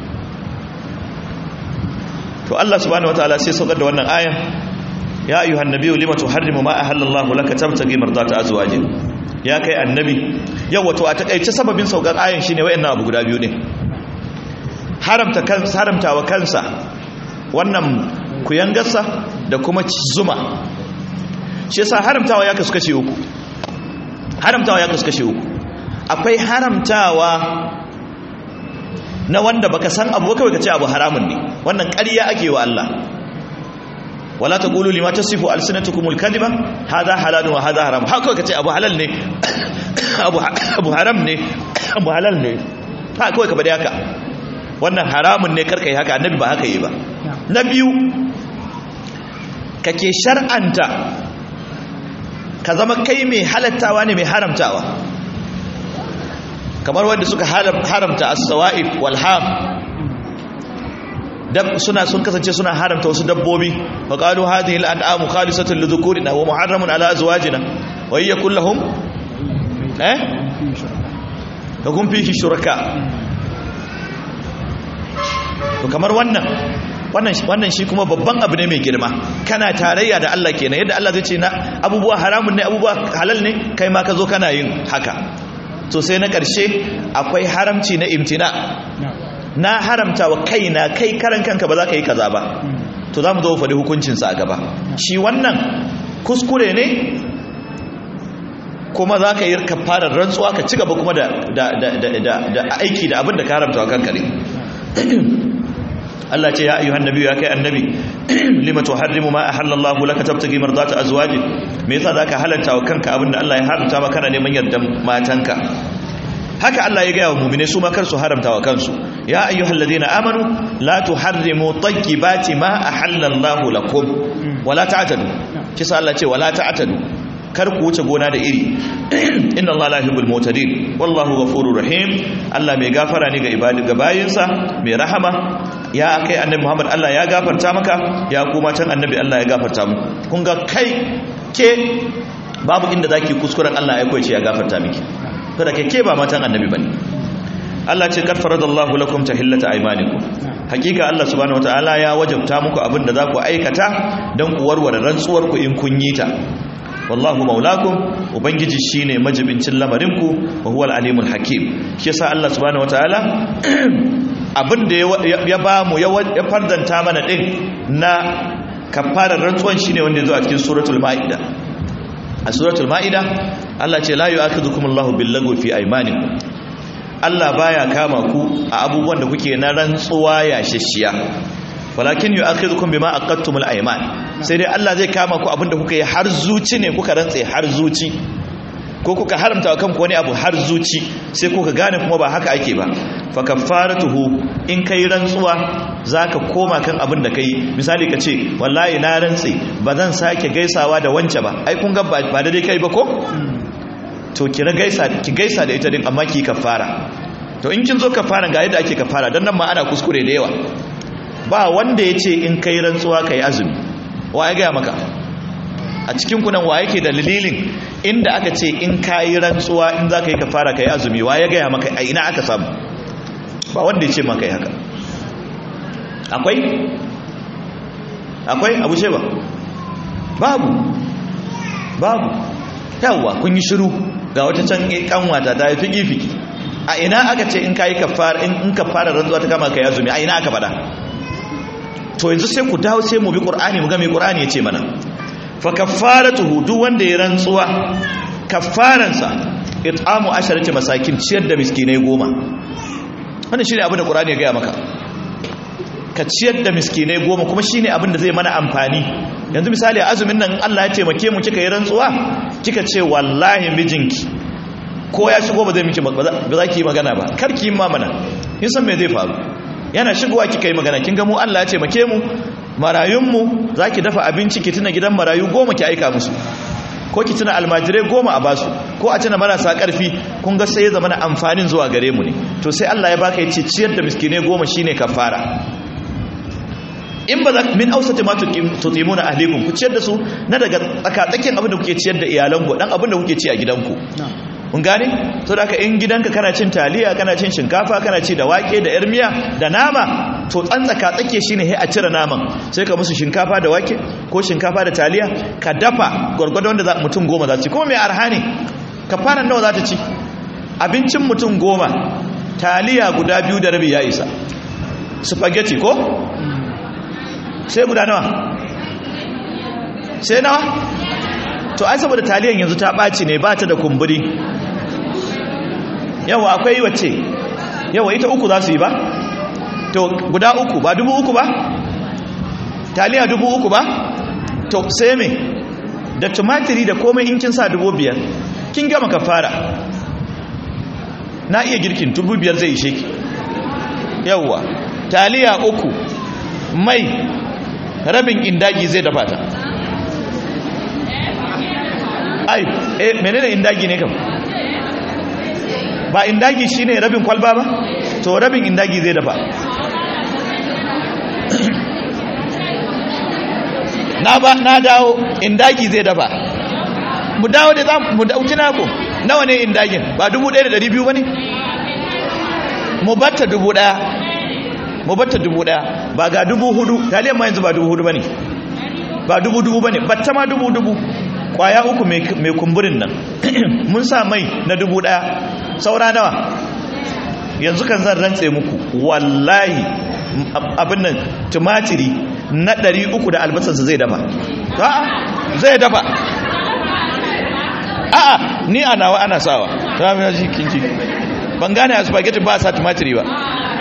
to Allah subhanahu wataala sai saukar da wannan ayan ya ayyuhan nabiyyu lima tuharrimu ma ahallallahu laka tabtagi mardata azwajik ya kai annabi yau wato a takaice sababin saukar ayan shine wayannan abu guda biyu ne haramta kansa haramtawa kansa wannan kuyangarsa da kuma zuma shi yasa haramtawa ya kasu kashe uku haramtawa ya kasu kashe uku akwai haramtawa na wanda baka san abu kawai kace abu haramun ne wannan ƙarya ake wa Allah wala taqulu lima tasifu alsinatukumul kadhiba hadha halalun wa hadha haram haka kace abu halal ne abu abu haram ne abu halal ne ha kawai ka bari haka wannan haramun ne karka yi haka annabi ba haka yi ba na biyu kake shar'anta ka zama kai mai halattawa ne mai haramtawa kamar wanda suka haramta as-sawa'ib wal ham dab suna sun kasance suna haramta wasu dabbobi fa qalu hadhihi al-an'amu khalisatun li dhukurina wa muharramun ala azwajina wa hiya kulluhum eh lakum fihi shuraka to kamar wannan wannan wannan shi kuma babban abu ne mai girma kana tarayya da Allah kenan yadda Allah zai ce na abubuwa haramun ne abubuwa halal ne kai ma ka zo kana yin haka to sai na ƙarshe akwai haramci na imtina na haramta wa kaina kai karan kanka ba za ka yi kaza ba to za mu zo faɗi hukuncinsa a gaba shi wannan kuskure ne kuma za ka yi kafarar rantsuwa ka ci gaba kuma da aiki da abin da ka haramta wa kanka ne Allah ce ya ayyuhan nabi ya kai annabi lima tuharrimu ma ahallallahu laka tabtagi mardata azwaji me yasa zaka halalta wa kanka abinda Allah ya haramta maka kana neman yardan matanka haka Allah ya gaya wa mu'mine su ma kar su haramta wa kansu ya ayyuhal ladina amanu la tuharrimu tayyibati ma ahallallahu lakum wala ta'tadu kisa Allah ce wala ta'tadu kar ku wuce gona da iri inna Allah la yuhibbul mu'tadin wallahu ghafurur rahim Allah mai gafara ne ga ibadi ga bayinsa mai rahama ya kai annabi Muhammad Allah ya gafarta maka ya kuma can annabi Allah ya gafarta mu kun ga kai ke babu inda zaki kuskuren Allah ya koyi ce ya gafarta miki to da kai ke ba matan annabi bane Allah ce kad faradallahu lakum tahillata aymanikum hakika Allah subhanahu wataala ya wajabta muku abin da za ku aikata dan ku warware rantsuwar ku in kun yi ta wallahu maulakum ubangiji shine majibincin lamarinku wa huwal alimul hakim shi yasa Allah subhanahu wataala abin da ya ba mu ya fardanta mana din na kafarar rantsuwan shine wanda yazo a cikin suratul maida a suratul maida Allah ce la yu'akhidhukum Allahu bil fi aymanikum Allah baya kama ku a abubuwan da kuke na rantsuwa ya shishiya walakin yu'akhidhukum bima aqadtumul ayman sai dai Allah zai kama ku abinda kuka yi har zuci ne kuka rantse har zuci ko kuka haramta wa kanku wani abu har zuci sai kuka gane kuma ba haka ake ba fa kaffaratuhu in kai rantsuwa zaka koma kan abin da kai misali ka ce wallahi na rantse ba zan sake gaisawa da wance ba ai kun ga ba da dai kai ba ko to ki gaisa ki gaisa da ita din amma ki kaffara to in kin zo kaffara ga yadda ake kaffara dan nan ma ana kuskure da yawa ba wanda ya ce in kai rantsuwa kai azumi wa ya gaya maka a cikin kunan wa yake da dalilin inda aka ce in ka yi rantsuwa in za ka yi kafara ka yi azumi wa ya gaya maka a ina aka samu ba wanda ya ce maka yi haka akwai akwai abu ce ba babu babu yawwa kun yi shiru ga wata can kanwata ta yi fiki-fiki a ina aka ce in ka yi kafara in kafara rantsuwa ta kama ka yi azumi a ina aka faɗa to yanzu sai ku dawo sai mu bi qur'ani mu ga me qur'ani yace mana fa kaffaratuhu duk wanda ya rantsuwa kaffaransa it'amu asharati masakin ciyar da miskinai goma wannan shine abin da qur'ani ya gaya maka ka ciyar da miskinai goma kuma shine abin da zai mana amfani yanzu misali a azumin nan Allah ya taimake mu kika yi rantsuwa kika ce wallahi mijinki ko ya shigo ba zai miki ba za ki yi magana ba kar ki yi mamana kin san me zai faru yana shigowa kika yi magana kin ga mu Allah ya ce make mu marayunmu za ki dafa abinci ki tuna gidan marayu goma ki aika musu ko ki tuna almajirai goma a basu ko a tuna marasa karfi kun ga sai ya zama na amfanin zuwa gare mu ne to sai Allah ya baka yace ciyar da miskinai goma shine kafara in ba za min ausati ma tutimuna ahlikum ku ciyar da su na daga tsakatsakin abin da kuke ciyar da iyalanku dan abin da kuke ci a gidanku mun gane to da in gidanka kana cin taliya kana cin shinkafa kana ci da wake da yar miya da nama to tsantsaka tsake shine he a cire naman sai ka musu shinkafa da wake ko shinkafa da taliya ka dafa gwargwadon da mutum goma za su ci kuma mai arha ne ka fara nawa za ta ci abincin mutum goma taliya guda biyu da rabi ya isa spaghetti ko sai guda nawa sai nawa to ai saboda taliyan yanzu ta ɓaci ne ba ta da kumburi yawa akwai wacce yawa ita uku za su yi ba to guda uku ba dubu uku ba taliya dubu uku ba to sai me da tumatiri da komai in kin sa dubu biyar kin gama ka fara na iya girkin dubu biyar zai ishe ki yawa taliya uku mai rabin indagi zai dafa ta ai eh menene indagi ne kam ba indagi shine rabin kwalba ba to rabin indagi zai dafa na ba na dawo indagi zai dafa mu dawo da za mu dauki naku nawa ne indagin ba 1200 ba ne mu batta 1000 mu batta 1000 ba ga 4000 taliyan ma yanzu ba 4000 ba ne ba 2000 ba ne batta ma 2000 kwaya uku mai kumburin nan mun sa mai na 1000 saura nawa yanzu kan zan rantse muku wallahi abin nan tumatiri na 300 da albasarsa zai dafa a'a zai dafa a'a ni a nawa ana sawa ta mai ji kinji ban gane a spaghetti ba sa tumatiri ba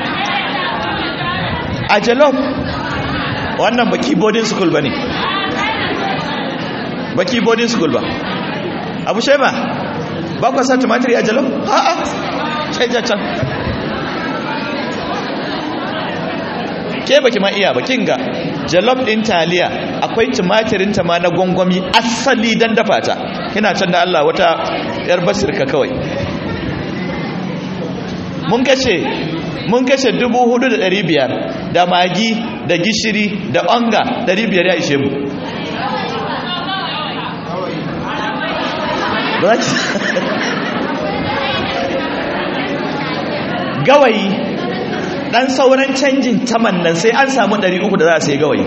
a jalof wannan baki boarding school ba ne baki boarding school ba abu shema ba kwa sa tumatiri a jalof a'a canja can ke baki ma iya bakin ga jalof din taliya akwai tumatirin ta ma na gwangwami asali dan dafa ta kina can da Allah wata yar basirka kawai mun kashe mun kashe 4500 da magi da gishiri da onga 500 ya ishe mu gawayi dan sauran canjin taman nan sai an samu 300 da za a sai gawayi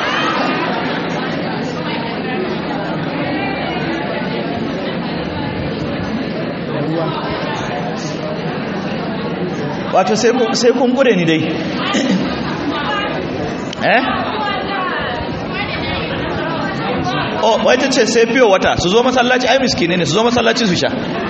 wato sai kun gure ni dai eh oh wai ta ce sai fiye wata su zo masallaci ai miskine ne su zo masallaci su sha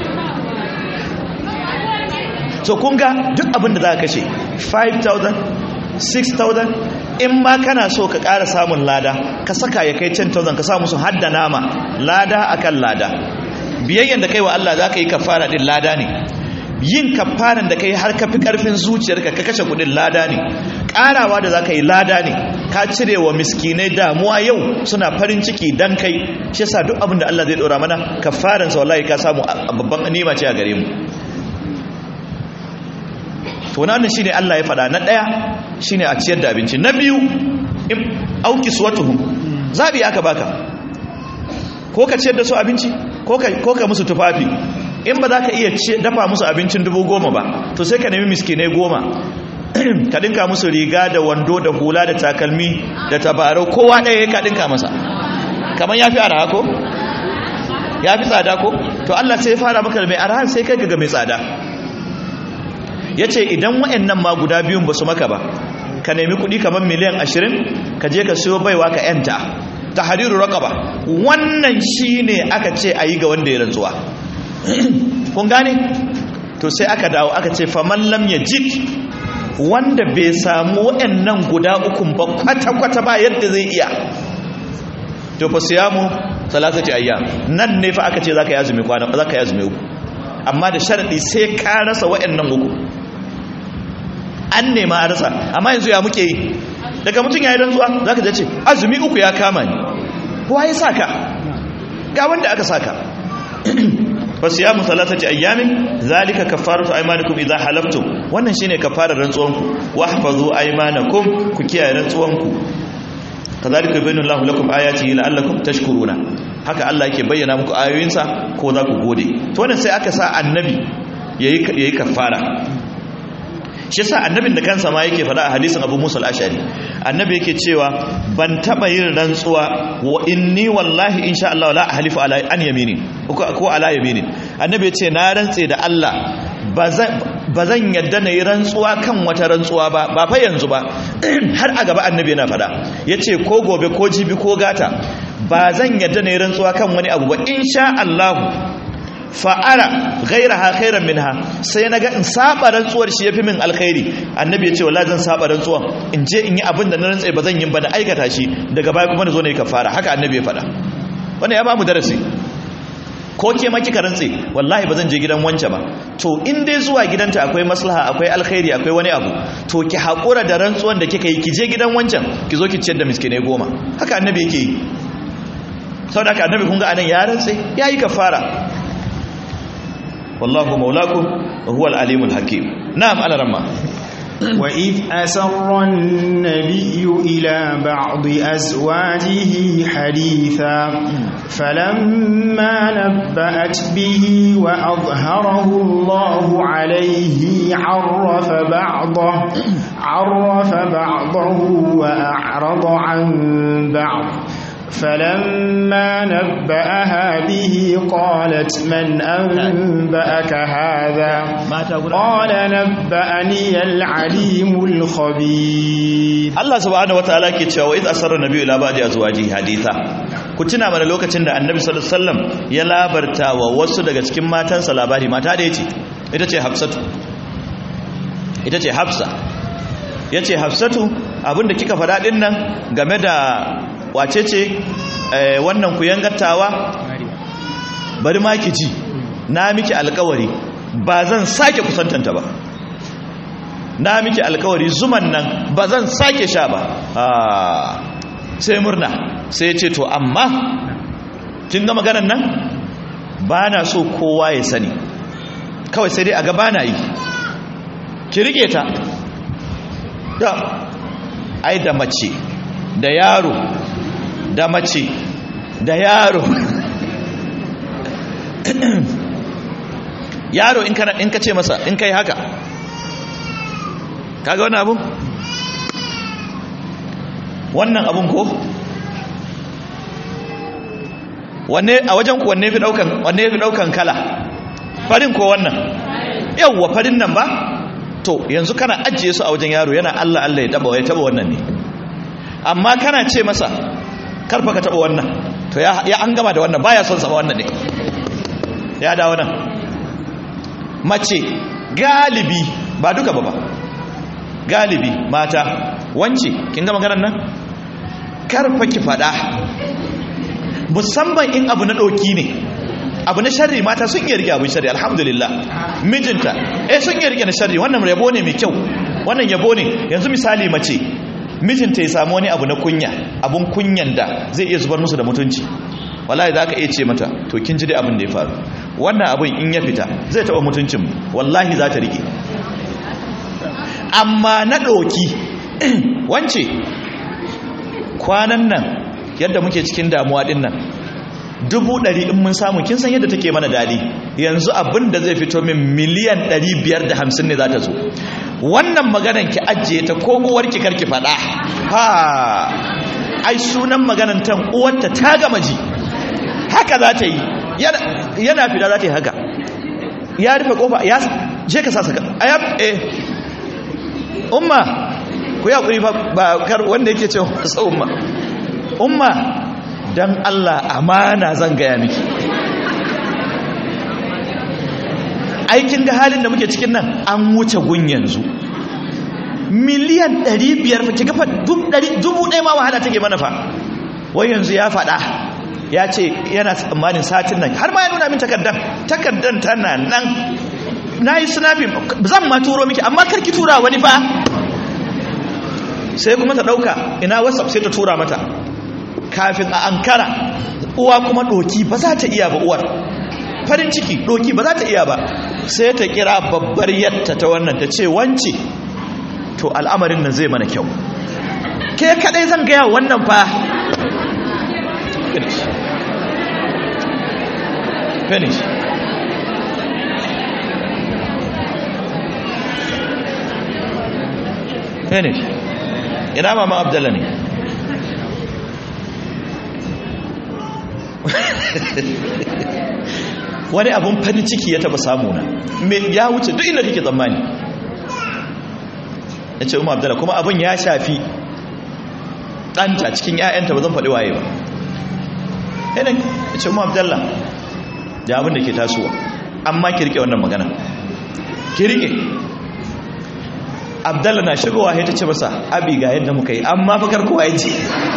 so kun ga duk abin da za ka kashe 5,000 6,000 in ma kana so ka ƙara samun lada ka saka ya kai 10,000 ka samu su hadda nama lada akan lada biyayyen da kai wa Allah za ka yi kafara din lada ne yin kafaran da kai har ka fi ƙarfin zuciyarka ka kashe kudin lada ne ƙarawa da za ka yi lada ne ka cire wa miskinai damuwa yau suna farin ciki dan kai shi yasa duk abin da Allah zai ɗora mana kafaransa wallahi ka samu babban nima ce a gare mu to wannan shine Allah ya faɗa na ɗaya shine a ciyar da abinci na biyu auki suwatuhum zabi aka baka ko ka ciyar da su abinci ko ka ko ka musu tufafi in ba za ka iya dafa musu abincin dubu goma ba to sai ka nemi miskinai goma ka dinka musu riga da wando da hula da takalmi da tabarau kowa ɗaya ka dinka masa kamar ya fi araha ko ya fi tsada ko to Allah sai ya fara maka da mai araha sai kai ga mai tsada ya ce idan wa'annan ma guda biyun ba su maka ba ka nemi kuɗi kamar miliyan ashirin ka je ka siyo baiwa ka yanta ta hariru ba wannan shi ne aka ce a yi ga wanda ya rantsuwa kun gane to sai aka dawo aka ce faman lam ya jik wanda bai samu wa'annan guda ukun ba kwata-kwata ba yadda zai iya to fa siyamu salatati ayyam nan ne fa aka ce zaka yi azumi kwana zaka yi azumi uku amma da sharadi sai ka rasa wa'annan uku an nema a rasa amma yanzu ya muke yi daga mutum ya yi rantsuwa za ka ce azumi uku ya kama ni kuwa ya saka ga wanda aka saka fasu ya musalata ce ayyamin zalika kafaratu aimanikum idan halaftum wannan shine kafarar rantsuwanku wa hafazu aimanakum ku kiyaye rantsuwanku kazalika yubayyinu Allahu lakum ayatihi la'allakum tashkuruna haka Allah yake bayyana muku ayoyinsa ko za ku gode to wannan sai aka sa annabi yayi yayi kafara shi yasa annabin da kansa ma yake faɗa a hadisin Abu Musa al-Ashari annabi yake cewa ban taba yin rantsuwa wa inni wallahi insha Allah la ahlifu ala an yamini ko ala yamini annabi yace na rantse da Allah bazan yadda na yi rantsuwa kan wata rantsuwa ba ba fa yanzu ba har a gaba annabi yana faɗa yace ko gobe ko jibi ko gata ba zan yadda na yi rantsuwa kan wani abu ba insha Allah fa'ara gaira ha khairan minha sai na ga in saba rantsuwar shi yafi min alkhairi annabi ya ce wallahi zan saba rantsuwan in je in yi abin da na rantsa ba zan yi ba na aikata shi daga baya kuma na zo na yi kafara haka annabi ya faɗa wannan ya ba mu darasi ko ke ma kika rantse wallahi ba zan je gidan wance ba to in dai zuwa gidanta akwai maslaha akwai alkhairi akwai wani abu to ki haƙura da rantsuwan da kika yi ki je gidan wancan ki zo ki ciyar da miskinai goma haka annabi yake yi saboda haka annabi kun ga anan ya rantse ya yi kafara wallahu maulakum wa huwa al-alimul hakim na'am ala ramma وإذ أسر النبي إلى بعض أزواجه حديثا فلما نبأت به وأظهره الله عليه عرف بعضه عرف بعضه وأعرض عن بعض فلما نبأها به قالت من أنبأك هذا قال نبأني العليم الخبير Allah subhanahu wataala ke cewa idh asarra nabiyyu ila ba'di azwajihi haditha ku tuna mana lokacin da annabi sallallahu alaihi wasallam ya labarta wa wasu daga cikin matansa labari mata da yace ita ce hafsatu ita ce hafsa yace hafsatu abinda kika faɗa din nan game da wace ce wannan ku yangattawa bari ma ki ji na miki alkawari ba zan sake kusantanta ba na miki alkawari zuman nan ba zan sake sha ba sai murna sai ce to amma kin ga maganar nan ba na so kowa ya sani kawai sai dai a gaba na yi ki rike ta da ai da mace da yaro da mace da yaro yaro in kana in ka ce masa in kai haka kaga wannan abun wannan abun ko wanne a wajen ku wanne fi daukan wanne fi daukan kala farin ko wannan yawwa farin nan ba to yanzu kana ajiye su a wajen yaro yana Allah Allah ya taba ya taba wannan ne amma kana ce masa karfa ka taba wannan to ya an gama da wannan baya son sama wannan ne ya da wannan mace galibi ba duka ba ba galibi mata wance kin ga maganar nan karfa ki fada musamman in abu na doki ne abu na sharri mata sun iya rike abin sharri alhamdulillah mijinta eh sun iya rike na sharri wannan yabo ne mai kyau wannan yabo ne yanzu misali mace mijinta ya samu wani abu na kunya abun kunyan da zai iya zubar musu da mutunci wallahi za ka iya ce mata to kin ji dai abin da ya faru wannan abin in ya fita zai taɓa mutuncin wallahi za ta rike amma na ɗoki wance kwanan nan yadda muke cikin damuwa ɗin nan dubu ɗari in mun samu kin san yadda take mana daɗi yanzu abin da zai fito min miliyan ɗari biyar da hamsin ne za ta zo wannan maganan ki ajiye ta ko uwarki karki faɗa ha ai sunan maganan tan uwarta ta gama ji haka za ta yi yana fita za ta yi haka ya rufe kofa ya je ka sasa ayab eh umma ku ya kuri ba kar wanda yake cewa wasa umma umma dan Allah amana zan gaya miki aikin ga halin da muke cikin nan an wuce gun yanzu miliyan 500 fa kiga fa dubu ɗaya ma wahala take mana fa wai yanzu ya faɗa ya ce yana tsammanin satin nan har ma ya nuna min takardan takardan tana nan na yi snapping zan ma turo miki amma karki tura wani fa sai kuma ta ɗauka ina whatsapp sai ta tura mata kafin a ankara uwa kuma ɗoki ba za ta iya ba uwar farin ciki ɗoki ba za ta iya ba sai ta kira babbar yatta ta wannan ta ce wance to al'amarin nan zai mana kyau ke kadai zan gaya wannan fa finish finish finish ina mama abdalla ne wani abun farin ciki ya taba samu na ya wuce duk inda kake tsammani ya ce umar abdalla kuma abun ya shafi ɗanta cikin 'ya'yanta ba zan faɗi waye ba yanayin ya ce umar abdalla da abin da ke tasowa amma ki rike wannan magana ki rike abdalla na shigowa ya ta ce masa abi ga yadda muka yi amma fakar kowa ya ce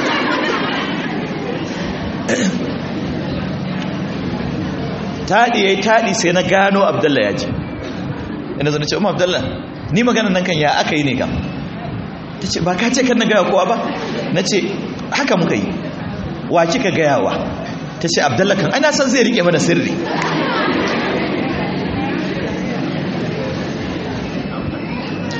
taɗi ya yi taɗi sai na gano abdalla ya ce ina zana ce umar abdalla ni magana nan kan ya aka yi ne kam ta ce ba ka ce kan na gaya kowa ba na ce haka muka yi wa kika gayawa ta ce abdalla kan ana san zai rike mana sirri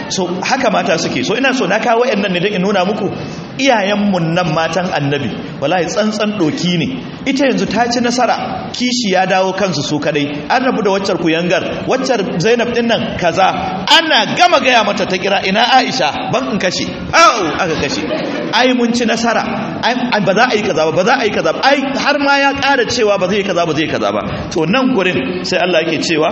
so haka mata suke so ina so na kawo wayannan ne don in nuna muku iyayenmu nan matan annabi wallahi tsantsan doki ne ita yanzu ta ci nasara kishi ya dawo kansu su kadai an rabu da waccar kuyangar waccar zainab din nan kaza ana gama gaya mata ta kira ina aisha ban in kashe au aka kashe ai mun ci nasara ai ba za a yi kaza ba ba za a yi kaza ba ai har ma ya ƙara cewa ba zai yi kaza ba zai yi kaza ba to nan gurin sai Allah yake cewa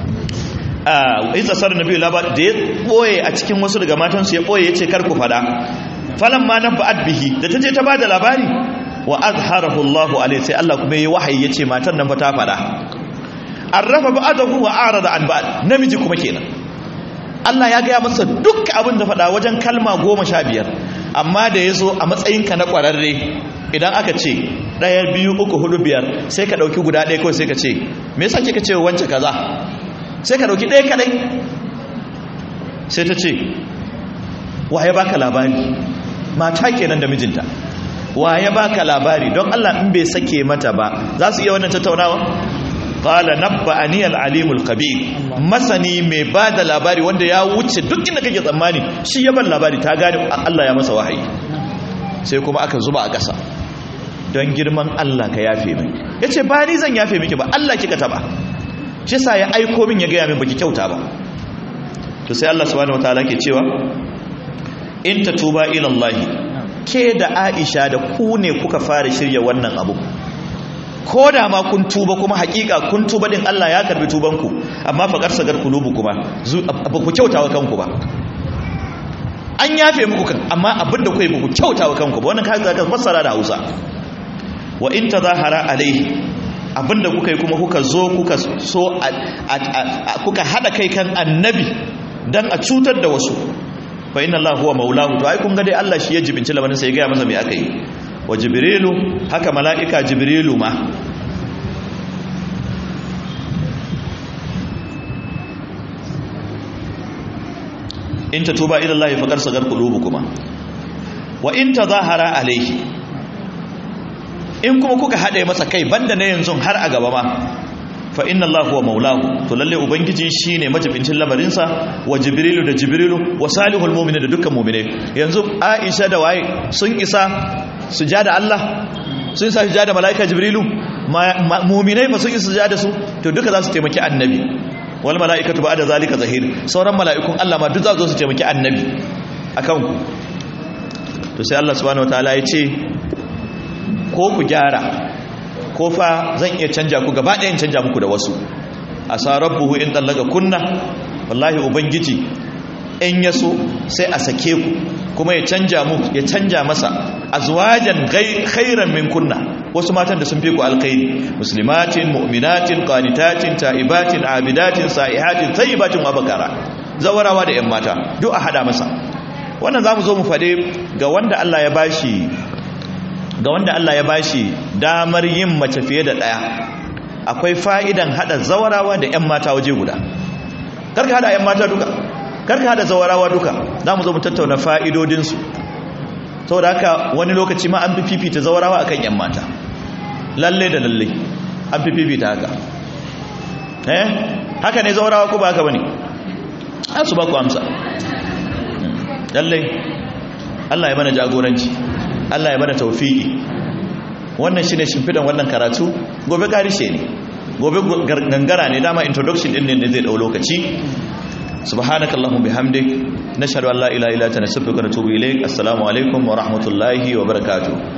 a isa sar nabi labar da ya boye a cikin wasu daga matansu ya boye yace kar ku fada falan ma naba'at bihi da taje ta bada labari wa azharahu Allah alaihi sai Allah kuma yayi wahayi yace matan nan fa ta fada arrafa ba'dahu wa arada an ba'd namiji kuma kenan Allah ya gaya masa duk abin da fada wajen kalma goma sha biyar amma da ya zo a matsayinka na ƙwararre idan aka ce ɗaya biyu uku hudu biyar sai ka ɗauki guda ɗaya kawai sai ka ce me yasa kika ce wance kaza sai ka ɗauki ɗaya kadai sai ta ce waye baka labari mata kenan da mijinta waye baka labari don Allah in bai sake mata ba za su iya wannan tattaunawa qala nabba'ani al-alimul khabir masani mai bada labari wanda ya wuce duk inda kake tsammani shi ya bar labari ta gane Allah ya masa wahayi sai kuma aka zuba a ƙasa don girman Allah ka yafe min yace ba ni zan yafe miki ba Allah kika taba shi sa ya aiko min ya gaya min baki kyauta ba to sai Allah subhanahu wataala ke cewa in tatuba ila Allah ke da Aisha da ku ne kuka fara shirya wannan abu ko da ma kun tuba kuma hakika kun tuba din Allah ya karbi tubanku amma fa karsagar kulubu kuma ba ku kyautawa kanku ba an yafe muku kan amma abinda kuka yi ba ku kyautawa kanku ba wannan kaga ka fassara da Hausa wa in tazahara alaihi abinda kuka yi kuma kuka zo kuka so kuka hada kai kan annabi dan a cutar da wasu fa inna Allah huwa maulahu to ai kun ga dai Allah shi ya jibinci lamarin sai ya ga masa me aka yi wa jibrilu haka mala'ika jibrilu ma in ta tuba ila Allah faqad sagar qulubukuma wa in tazahara alayhi in kuma kuka hade masa kai banda ne yanzu har a gaba ma fa inna Allah huwa maulahu to lalle ubangiji shine majibincin lamarin sa wa jibrilu da jibrilu wa salihul mu'minin da dukkan mu'mine yanzu Aisha da waye sun isa sujada Allah sun isa sujada malaika jibrilu mu'minai fa sun isa sujada su to duka za su taimaki annabi wal mala'ikatu ba'da zalika zahir sauran mala'ikun Allah ma duk za su taimaki annabi akan ku to sai Allah subhanahu wataala ya ce ko ku gyara ko fa zan iya canja ku gaba ɗayan canja muku da wasu asa rabbuhu in tallaga kunna wallahi ubangiji in yaso sai a sake ku kuma ya canja mu ya canja masa azwajan khairan min kunna wasu matan da sun fi ku alkhairi muslimatin mu'minatin qanitatin ta'ibatin abidatin sa'ihatin tayyibatin wa bakara zawarawa da yan mata duk a hada masa wannan zamu zo mu fade ga wanda Allah ya bashi ga wanda Allah ya bashi damar yin mace fiye da daya akwai fa'idan hada zawarawa da yan mata waje guda karka hada yan mata duka karka hada zawarawa duka zamu zo mu tattauna fa'idodin su saboda haka wani lokaci ma an fi fifita zawarawa akan yan mata lalle da lalle an fi fifita haka eh haka ne zawarawa ko ba haka bane an su ba ku amsa lalle Allah ya mana jagoranci Allah ya mana tawfiki wannan shine shimfidan wannan karatu gobe karishe ne gobe gangara ne dama introduction din ne zai dau lokaci subhanakallahumma bihamdik nashhadu an la ilaha illa anta nastaghfiruka wa natubu ilaik assalamu alaikum wa rahmatullahi wa barakatuh